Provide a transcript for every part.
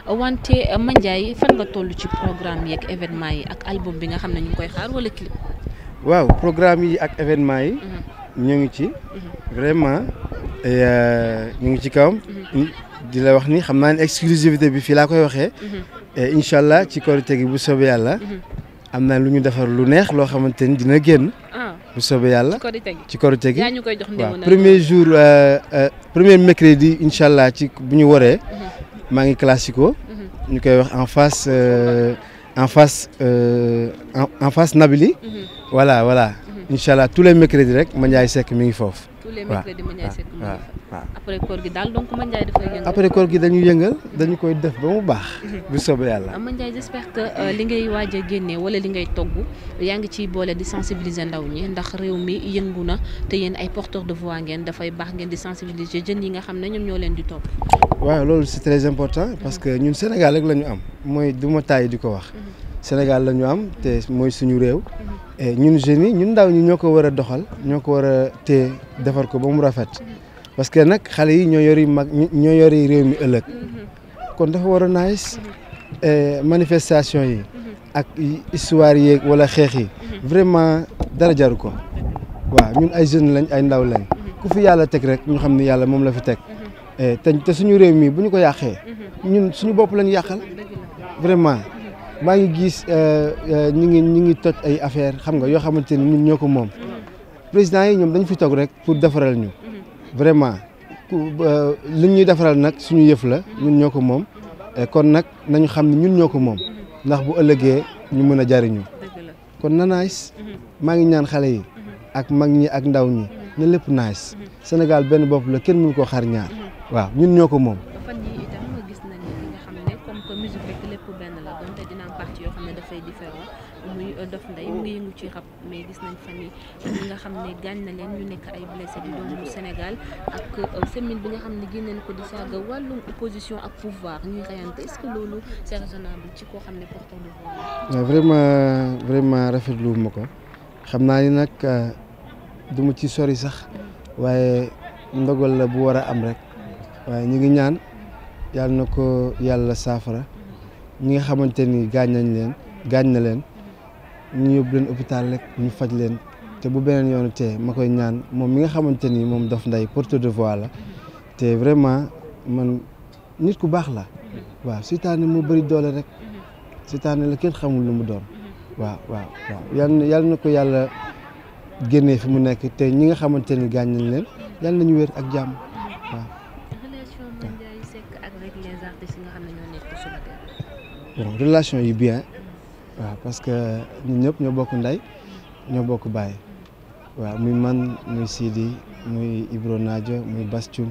wante Mandiaye fan nga toll ci programme yi ak événement yi ak album bi nga xam ne ñu ngi koy xaar wala clip. waaw programme yi ak événement yi. ñu ngi ci. vraiment ñu ngi ci kawam. di la wax ni xam naa ne exclusivité bi fii laa koy waxee. incha allah ci korite gi bu soobee yàlla. am na lu ñu defar lu neex loo xamante ni dina génn. bu soobee yàlla ci korite gi yaa ñu koy jox waaw premier jour premier mercredi incha allah ci bu ñu waree. maa ngi classico. ñu koy wax en face en face en face Nabili. voilà voilà. incha allah tous les mercredis rek Mandiaye Seck mi ngi foofu. tous les mercredis Mandiaye Seck mi ngi waaw foofu. après koor gi daal donc Mandiaye dafay yëngal. après koor gi dañu yëngal dañu koy def ba mu baax. bu soobee yàlla. Mandiaye j'espère que li ngay waaj a génne wala li ngay togg yaa ngi ciy boole di sensibiliser ndaw ñi ndax réew mi yëngu na te yéen ay porteurs de voix ngeen dafay baax ngeen di sensibiliser jeunes yi nga xam ne ñoom ñoo leen di topp. waaw loolu c'est très important parce que ñun Sénégal rek la ñu am mooy du ma tàyyi di ko wax. Sénégal la ñu am te mooy suñu réew. ñun jeunes yi ñun ndaw ñi ñoo ko war a doxal ñoo ko war a téye defar ko ba mu rafet parce que nag xale yi ñoo yori mag ñoo yori réew mi ëllëg kon dafa war a nice manifestation yi ak histoire yeeg wala xeex yi vraiment dara jaru ko waaw ñun ay jeunes lañ ay ndaw lañ ku fi yàlla teg rek ñu xam ni yàlla moom la fi teg te te suñu réew mi bu ñu ko yàqee ñun suñu bopp lañ yàqal vraiment maa ngi gis ñi ngi ñi ngi toj ay affaire xam nga yoo xamante ni ñun ñoo ko moom président yi ñoom dañ fi toog rek pour defaral ñu vraiment li ñuy defaral nag suñu yëf la ñun ñoo ko moom kon nag nañu xam ne ñun ñoo ko moom ndax bu ëllëgee ñu mën a jariñu kon na nice maa ngi ñaan xale yi ak mag ñi ak ndaw ñi na lépp nice Sénégal benn bopp la kenn mënu koo xar ñaar waaw ñun ñoo ko moom fan yi itam gis nañ li nga xam ne comme que musique rek lépp benn la donte dina am partie yoo xam ne dafay différent muy Dof Ndeye mu ngi yëngu ci rap mais gis nañ fan yi ñi nga xam ne gaañ na leen ñu nekk ay blessé di doomu Sénégal ak semaine bi nga xam ne génneen ko di saaga wàllum opposition ak pouvoir ñuy rayante est-ce que loolu c'est raisonnable ci koo xam ne porteur de voix vraiment vraiment rafetlu ma ko xam naa ni nag du ma ci sori sax waaye ndogal la bu war a am rek waaye ñu ngi ñaan yàlla na ko yàlla saafara ñi nga xamante ni gaañ nañ leen gaañ na leen ñu yóbbu leen hôpital rek ñu faj leen te bu beneen yoonu tee ma koy ñaan moom mi nga xamante ni moom Dof Ndeye porteur de voix la te vraiment man nit ku baax la waaw seytaane moo bëri doole rek seytaane la kenn xamul lu mu doon waaw waaw waaw yal na yal na ko yàlla génnee fi mu nekk te ñi nga xamante ni gaañ nañ leen yal nañu wér ak jàmm waaw. relation Mandiaye Seck ak rek les artistes yi nga xam ne ñoo nekk sur le terrain. bon relation yi bien waaw parce que ñun ñëpp ñoo bokk ndey ñoo bokk baay waaw muy man muy Sidi muy Ibro Nadio muy Bass Thioum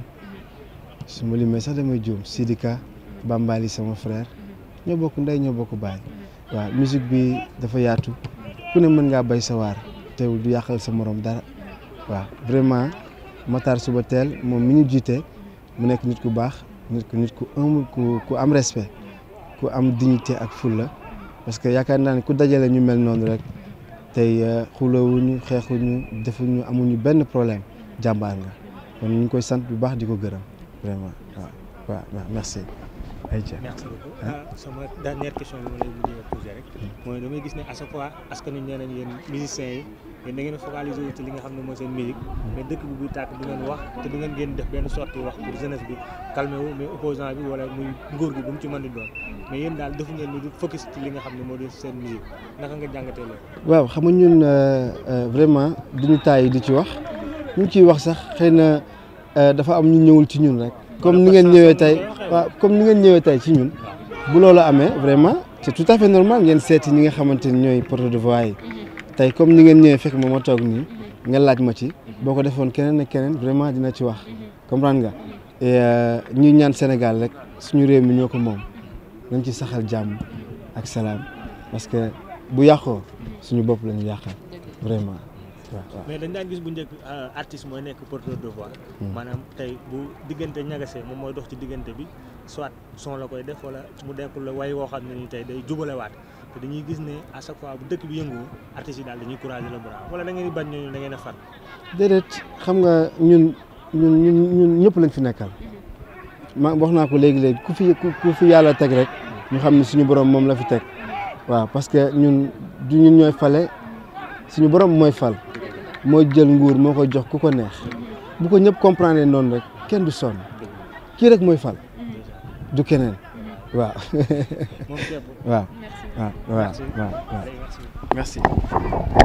su ma limee sax damay juum Sidika Bambali sama frère ñoo bokk ndey ñoo bokk baay waaw musique bi dafa yaatu ku ne mën ngaa bay sa waar teewul du yàqal sa morom dara waaw vraiment Matar suba teel moom mi ñu jiite mu nekk nit ku baax nit ku nit ku humble ku ku am respect ku am dignité ak fulla parce que yaakaar naa ne ku dajale ñu mel noonu rek tey xulawuñu xeexuñu defuñu amuñu benn problème jàmbaar nga kon ñu ngi koy sant bu baax di ko gërëm vraiment waaw waaw merci. ayca merci beaucoup ah sama dernière question bi ma lay mujjee posé rek mooy damay gis ne à chaque fois askan wi nee nañ yéen musiciens yi yéen da ngeen focaliser wu ci li nga xam ne mooy seen musique mais dëkk bi buy tàkk du ngeen wax te du ngeen génn def benn sortie wax pour jeunesse bi calmer wu mais opposant bi wala muy nguur gi bu mu ci mën di doon mais yéen daal defu ngeen lu dul focus ci li nga xam ne moo di seen musique naka nga jàngatee loolu. waaw xam nga ñun vraiment duñu taay di ci wax ñu ngi ciy wax sax xëy na dafa am ñu ñëwul ci ñun rek. comme ni ngeen ñëwee tey waaw comme ni ngeen ñëwee tey ci ñun bu loolu amee vraiment c'est tout à fait normal ngeen seeti ñi nga xamante ni ñooy porte de voix yi tey comme ni ngeen ñëwee fekk ma ma toog nii nga laaj ma ci boo ko defoon keneen ak keneen vraiment dina ci wax comprendre nga et ñuy ñaan Sénégal rek suñu réew mi ñoo ko moom nañ ci saxal jàmm ak salaam parce que bu yàqoo suñu bopp la ñu yàqal vraiment waaw mais dañ daan gis bu njëkk artiste mooy nekk porteur de voix maanaam tey bu diggante ñagasee moom mooy dox ci diggante bi soit son la koy def wala mu dekkul la way woo xam ne ni tey day jubalewaat te dañuy gis ne à chaque fois bu dëkk bi yëngu artistes yi daal dañuy courager le bras wala da ngeen di bañ ñooñu da ngeen a far déedéet xam nga ñun ñun ñun ñun ñëpp lañ fi nekkal ma wax naa ko léegi léegi ku fi ku fi yàlla teg rek ñu xam ne suñu borom moom la fi teg waaw parce que ñun du ñun ñooy fale suñu borom mooy fal mooy jël nguur moo ko jox ku ko neex bu ko ñëpp comprendre noonu rek kenn du sonn kii rek mooy fal du keneen waaw moom képp waaw merci waaw waaw waaw Allez, merci merci